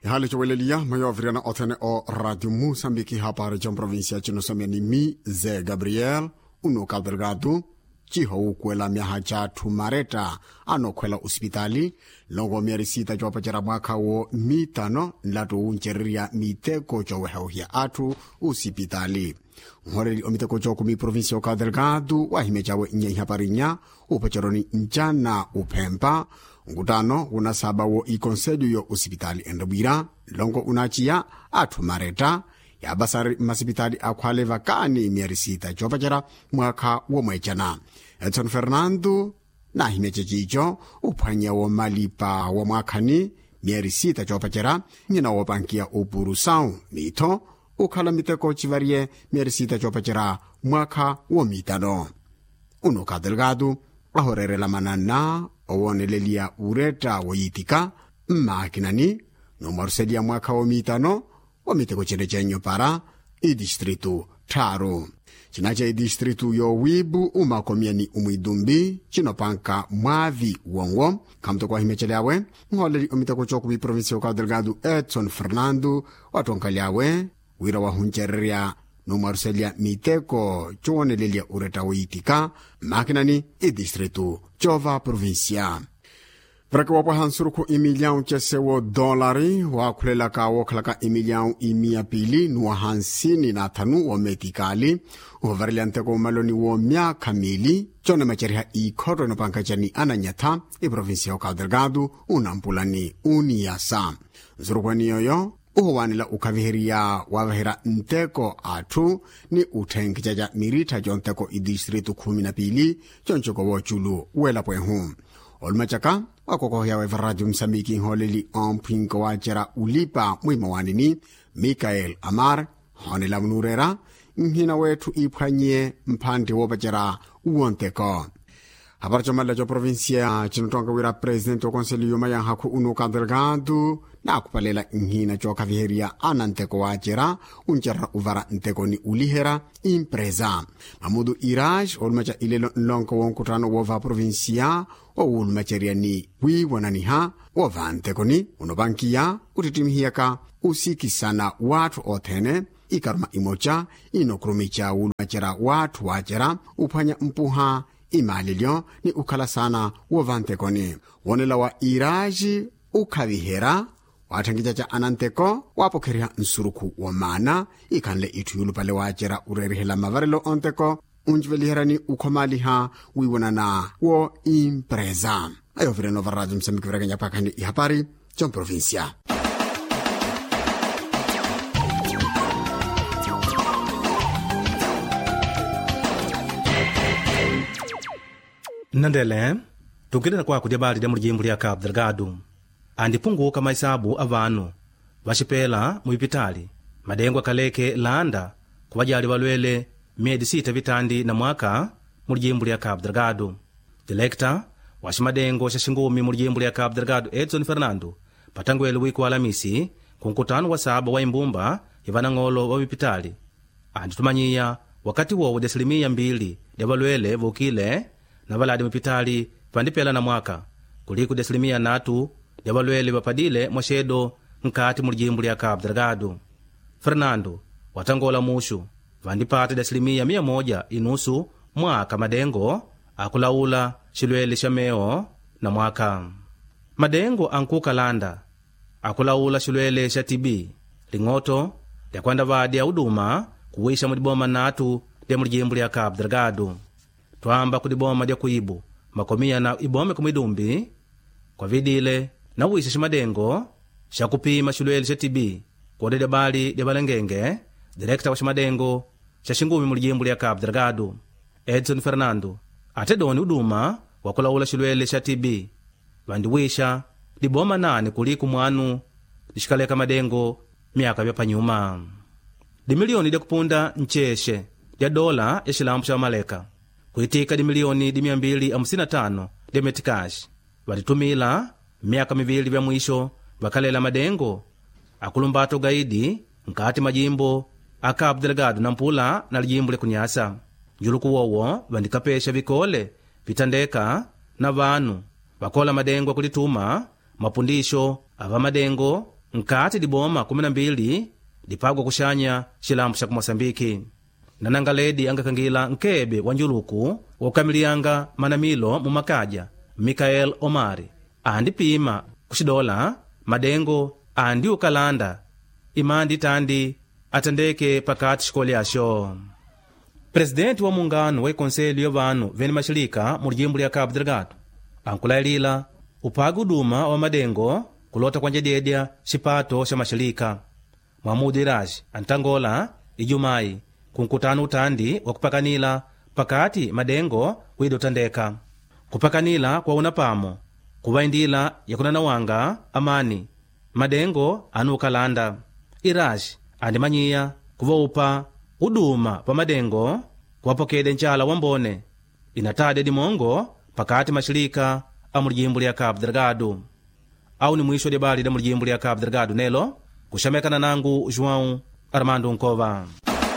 ihale cowelelia mayooviriana othene o radio moçambique hapare con provincia cinosamiani mi ze gabriel unoka delgado ciho kuela miaha ca thumareta anokhwela osipitali longo miarisita coopacera mwakha wo mitano nlato uncererya miteko coweheuhya atthu osipitali nhoreli omiteko cokumi provincia oka delgado wahime cawe nyeihaparinya upaceroni ncana uphempa nkutano unasaba wo ikonselho yo osipitali endabwira longo unaciya atthu mareta yabasari mmasipitali akhwale vakani miarisita copacera mwakha womwecana edson fernando nahimece cico uphwanya wo malipa wa mwakhani miarisita copacera nyina wopankiya opurusau mitho ukhala miteko civarye miarisita copacera mwakha womitano unoka delgado ahorerela manana owonelelia ureta woyitika mmakinani nomaruselia mwakha womitano womiteko cene cenyo para idistritu tharu cinaca idistritu yowibu umakomiani umwidumbi cinopanka mwavi wongo khamuteko ahimeceliawe nholeli omiteko cokuvi provincia oka delgado edson fernando watonkhaliawe wira wahuncererya nomwaruselya miteko cowonelelia ureta woyitika mmakinani idistritu cova provincia vreke wapwaha nsurukhu imilhão cesewo dólari waakhulelaka wookhalaka imilhão imia pili nuwa hansini na athanu wometikali uvavarelya nteko maloni wo myakha mili cone maceriha ikhotto enopanka cani ananyatha iprovinsia oka delgado unampulani uniyasa nsurukhweni yoyo uhuwanela ukhaviheriya wavahera nteko atthu ni utthenkhica ca miritha conteko idistritu khumi na pili concoko wooculu welapwehu olumacaka wakokohyawe radio msambiki nholeli omphinko wacera ulipa mwima wanini mikael amar honela munurera nhina wetthu iphwanyie mphanthi wopacera uwonteko hapari comalla co provincia cinotonga wira presidente okonselho yomayanhakhu unuka delgado naakhupalela nhina cookhaviheriya ana nteko wacera uncerera uvara ntekoni ulihera impresa mamudu iraj olumaca ilelo nlonko wonkutano wova provincia owulumaceriani wiiwonaniha wova ntekoni unopankiya utitimihiyaka usikisana watthu othene ikaruma imoca inokurumica wulumacera watthu wacera uphwanya mpuha imalilyo ni ukhala sana wova ntekoni wonela wa iraji ukhavihera waathankica ca ananteko waapokheriha nsurukhu womana ikhanle itthu yulupale waacera urerihela mavarelo onteko unciveliherani ukhomaliha wiiwonana wo impresa ayovireno va radio msambiki virakenya phakhani ihapari comprovincia nnandele tunkilena kwaku lya bali lya mulijimbo lya cabo delgado andipunguka maisabu a vanu vacipela muipitali madengo akaleke landa ku vajali valwele myedi sita vitandi na mwaka mulijimbo lya cabo delgado dilekta wa cimadengo ca xingumi mulijimbo lya cabo delgado edson fernando patangwele wiku wa alamisi ku nkutano wa saba wa imbumba ya vanang'olo va vipitali anditumanyiya wakati wowo desilimia mbili lya valwele vukile na valadi mupitali vandipela na mwaka kuliku desilimia natu lya valwele vapadile mwaxedo nkati mulijimbo lya cabo delgado fernando watangola muxu vandipata desilimia mia moja inusu mwaka madengo akulaula xilwele xa meo na mwaka madengo ankuka landa akulaula xilwele xa tibi ling'oto lyakwanda vadi ya uduma kuwixa muliboma natu lya mulijimbo lya cabo delgado twamba kuliboma lya kuibu makomiya na ibome kumwidumbi kwavidile na wixa ximadengo xa kupima xilwele xa tibi kode lya bali lya valengenge direkta wa ximadengo xa xingumi mulijimbo lya cabo delgado edson fernando ate doni uduma wa kulaula xilwele xa tibi vandiwixa liboma nani kuliku mwanu lixikaleka madengo myaka vyapanyuma dimiliyoni lya kupunda ncexe lya dola ya xilambu xa maleka kuitika dimiliyoni dimia mbili amusina tano lya metikaxi vatitumila myaka mivili vya mwisho vakhalela madengo akulumbata ugaidi nkati majimbo a cabo delgado na mpula na lijimbo lya kunyasa njuluku wowo vandikapesha vikole vitandeka na vanu vakola madengo akulituma mapundisho ava madengo nkati diboma 12 dipagwa kuxanya xilambo xa kumosambiki nananga ledi angakangila nkebe wa njuluku wokamiliyanga manamilo mumakaja mikael omari andipima kuxidola madengo andi ukalanda imandi tandi atendeke pakati xikole axo presidenti wa mungano wa ikonselho ya vanu vene maxilika mu lijimbo lya cabo delgado ankulayilila upagi uduma wa madengo kulota kwanjededya xipato xa maxilika mwamudu iraji antangola ijumayi kunkutano utandi wa kupakanila pakati madengo wida utandeka kupakanila kwa una pamo kuva indila yakunanawanga amani madengo anu ukalanda iraji andimanyiya kuva upa uduma pa madengo kuwapokede nchala wambone inatade dimongo pakati maxilika a mulijimbo lya cabo delgado au ni mwisho dyabali da mulijimbo lya cabo delgado nelo kuxamekana nangu joão armando nkova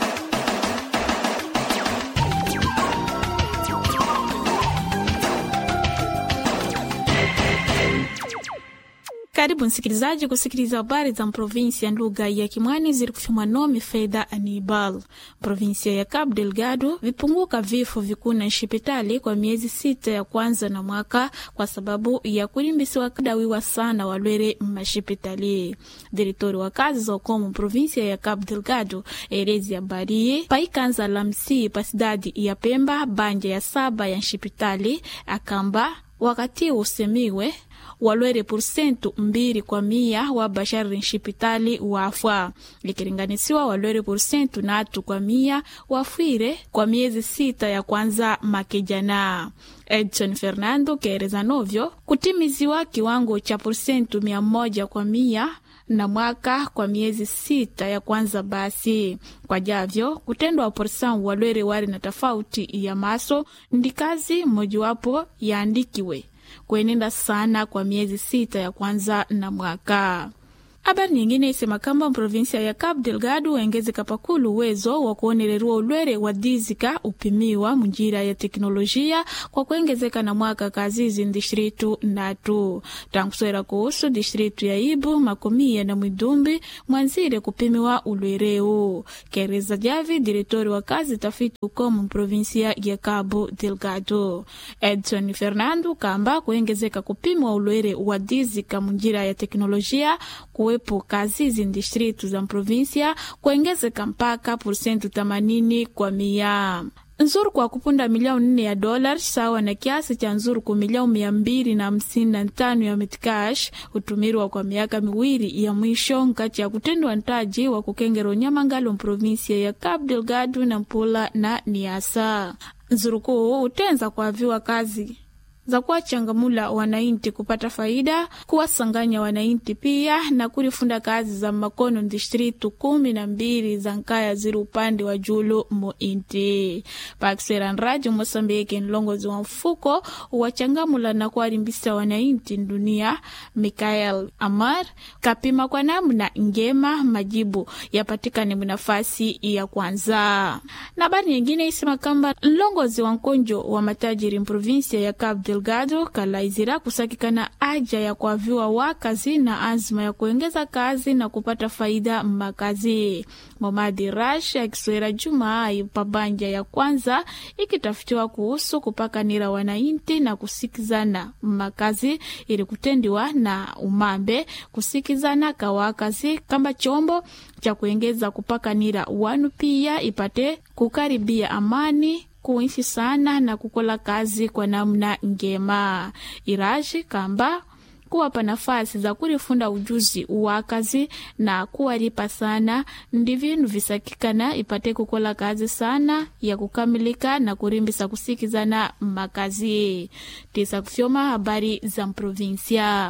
Karibu msikilizaji kusikiliza habari za provinsia lugha ya Kimwani zilikufiwa nome Fedha Anibal. Provinsia ya Cabo Delgado vipunguka vifo vikuna nshipitali kwa miezi sita ya kwanza na mwaka kwa sababu ya kulimbisiwa kadawiwa sana walwere mashipitali. Direktori wa kazi za ukomo provinsia ya Cabo Delgado elezi habari paikanza lamsi pa cidade ya Pemba banja ya saba ya nshipitali akamba wakati usemiwe walwere porsentu mbili kwa mia wa bashari nshipitali wafwa ikilinganisiwa walwere porsentu natu kwa mia wafwire kwa miezi sita ya kwanza makejana edson fernando keereza novyo kutimiziwa kiwango cha porsentu mia moja kwa mia na mwaka kwa miezi sita ya kwanza basi kwa javyo kutendwa porsan walwere wari na tofauti ya maso ndi kazi mojawapo yaandikiwe kuenenda sana kwa miezi sita ya kwanza na mwaka habari nyingine isema kamba provinsia ya Cabo Delgado waengezeka pakulu uwezo wa kuonererwa ulwere wa dizika upimiwa munjira ya teknolojia kwa kuengezeka na mwaka kazizi ndistritu natu tankuswera kuhusu distritu ya Ibu makomia na Mwidumbi mwanzire kupimiwa ulwereu kereza javi diretori wa kazi tafiti ukomu provinsia ya Cabo Delgado Edson Fernando kamba kuengezeka kupimwa ulwere wa dizika munjira ya teknolojia kuwe kuwepo kazi distritu za provinsia kuengezeka mpaka porsentu 80 kwa mia nzuru kwa kupunda milioni nne ya dola sawa na kiasi cha nzuru ku milioni mia mbili na hamsini na tano ya metcash hutumirwa kwa miaka miwili ya mwisho nkati ya kutendwa ntaji wa kukengera unyamangalo mprovinsia ya Cabo Delgado na Mpula na Niasa nzuru kuu utenza kuaviwa kazi za kuwachangamula wanainti kupata faida, kuwasanganya wanainti pia na kulifunda kazi za makono distritu kumi na mbili za nkaya ziri upande wa julu muinti pakisera nraji mosambike nlongozi wa mfuko wachangamula na kuwalimbisa wanainti dunia Mikael Amar kapima kwa namna ngema majibu yapatikane munafasi ya kwanza. Na habari nyingine isema kamba nlongozi wa nkonjo wa matajiri mprovinsia ya Cabo Delgado kalaizira kusakikana aja ya kuaviwa wakazi na azma ya kuengeza kazi na kupata faida mmakazi. Momadi Rash akiswera Jumaa pabanja ya kwanza ikitafutiwa kuhusu kupakanira wanainti na kusikizana mmakazi ili kutendiwa na umambe kusikizana kawakazi kamba chombo cha kuengeza kupakanira wanu pia ipate kukaribia amani kuishi sana na kukola kazi kwa namna ngema. Iraji kamba kuwapa nafasi za kulifunda ujuzi wa kazi na kuwalipa sana ndi vinu visakikana ipate kukola kazi sana ya kukamilika na kurimbisa kusikizana makazi tisa kufyoma habari za mprovinsia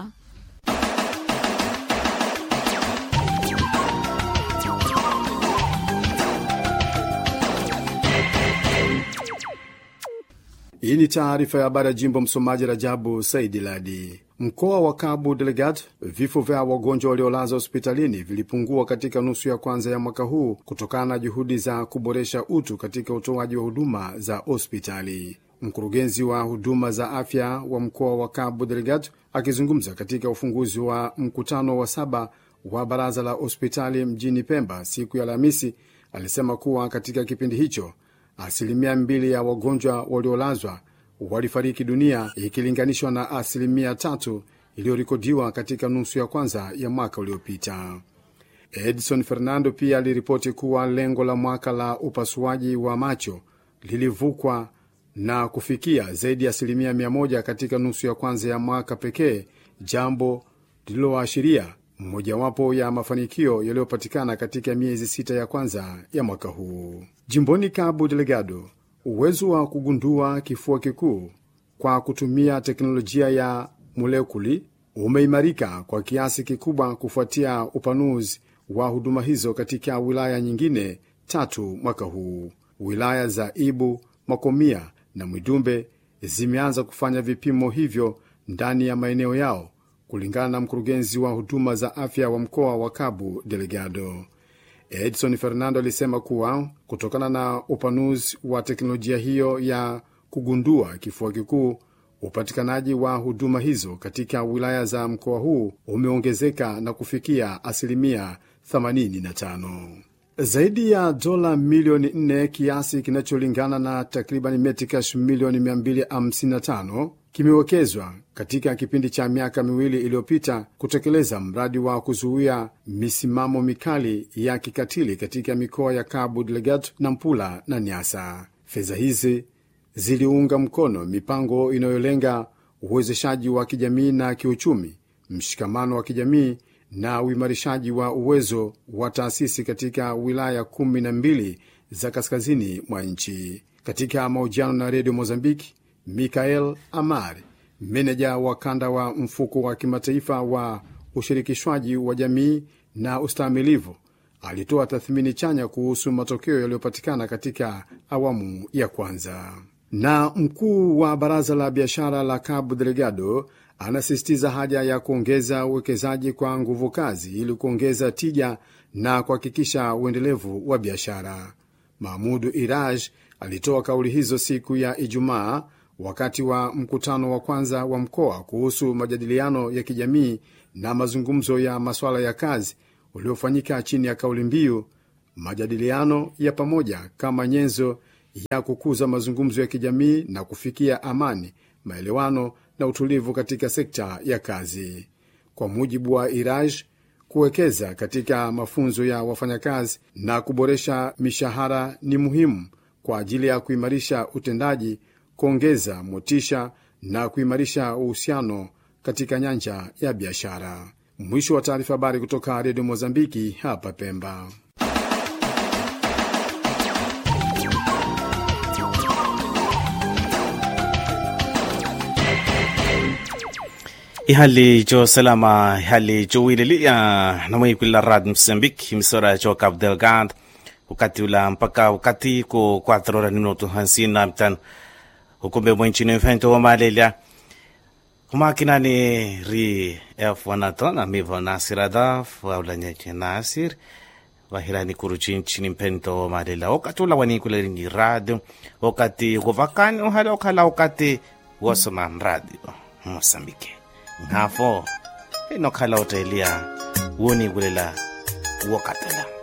Hii ni taarifa ya habari ya jimbo. Msomaji Rajabu Saidi Ladi. Mkoa wa Cabo Delgado, vifo vya wagonjwa waliolaza hospitalini vilipungua katika nusu ya kwanza ya mwaka huu kutokana na juhudi za kuboresha utu katika utoaji wa huduma za hospitali. Mkurugenzi wa huduma za afya wa mkoa wa Cabo Delgado akizungumza katika ufunguzi wa mkutano wa saba wa baraza la hospitali mjini Pemba siku ya Alhamisi alisema kuwa katika kipindi hicho asilimia mbili ya wagonjwa waliolazwa walifariki dunia ikilinganishwa na asilimia tatu iliyorekodiwa katika nusu ya kwanza ya mwaka uliopita. Edson Fernando pia aliripoti kuwa lengo la mwaka la upasuaji wa macho lilivukwa na kufikia zaidi ya asilimia mia moja katika nusu ya kwanza ya mwaka pekee, jambo lililoashiria mojawapo ya mafanikio yaliyopatikana katika miezi sita ya kwanza ya mwaka huu. Jimboni Cabo Delgado, uwezo wa kugundua kifua kikuu kwa kutumia teknolojia ya molekuli umeimarika kwa kiasi kikubwa kufuatia upanuzi wa huduma hizo katika wilaya nyingine tatu mwaka huu. Wilaya za Ibu, Makomia na Mwidumbe zimeanza kufanya vipimo hivyo ndani ya maeneo yao, kulingana na mkurugenzi wa huduma za afya wa mkoa wa Cabo Delgado. Edson Fernando alisema kuwa kutokana na upanuzi wa teknolojia hiyo ya kugundua kifua kikuu, upatikanaji wa huduma hizo katika wilaya za mkoa huu umeongezeka na kufikia asilimia 85. Zaidi ya dola milioni 4 kiasi kinacholingana na takriban metikash milioni 255 kimewekezwa katika kipindi cha miaka miwili iliyopita kutekeleza mradi wa kuzuia misimamo mikali ya kikatili katika mikoa ya Cabo Delgado, Nampula na Niassa. Fedha hizi ziliunga mkono mipango inayolenga uwezeshaji wa kijamii na kiuchumi, mshikamano wa kijamii na uimarishaji wa uwezo wa taasisi katika wilaya kumi na mbili za kaskazini mwa nchi. Katika mahojiano na redio Mozambiki, Mikael Amar, meneja wa kanda wa mfuko wa kimataifa wa ushirikishwaji wa jamii na ustahimilivu, alitoa tathmini chanya kuhusu matokeo yaliyopatikana katika awamu ya kwanza. Na mkuu wa baraza la biashara la Cabo Delgado anasisitiza haja ya kuongeza uwekezaji kwa nguvu kazi ili kuongeza tija na kuhakikisha uendelevu wa biashara. Mahmudu Iraj alitoa kauli hizo siku ya Ijumaa wakati wa mkutano wa kwanza wa mkoa kuhusu majadiliano ya kijamii na mazungumzo ya masuala ya kazi uliofanyika chini ya kauli mbiu majadiliano ya pamoja kama nyenzo ya kukuza mazungumzo ya kijamii na kufikia amani, maelewano na utulivu katika sekta ya kazi. Kwa mujibu wa Iraj, kuwekeza katika mafunzo ya wafanyakazi na kuboresha mishahara ni muhimu kwa ajili ya kuimarisha utendaji, kuongeza motisha na kuimarisha uhusiano katika nyanja ya biashara. Mwisho wa taarifa. Habari kutoka Redio Mozambiki hapa Pemba. ihali jo salama ihali jo wililia namwikwila rad msambik misora jo cabo delgado wakati ula mpaka wakati ko 4 horas ni minuto hamsini na mitano ukumbe mwenchini mfento wa malelia kumakinani ri f1 amivo nasirada waulanyeke nasir vahirani kuruchinchini mpento wa malela wakati ula wanikuleringi radio wakati kuvakani uhali okhala wakati wasoma radio mosambike ngafo inokhala otelia woni kulela wakatela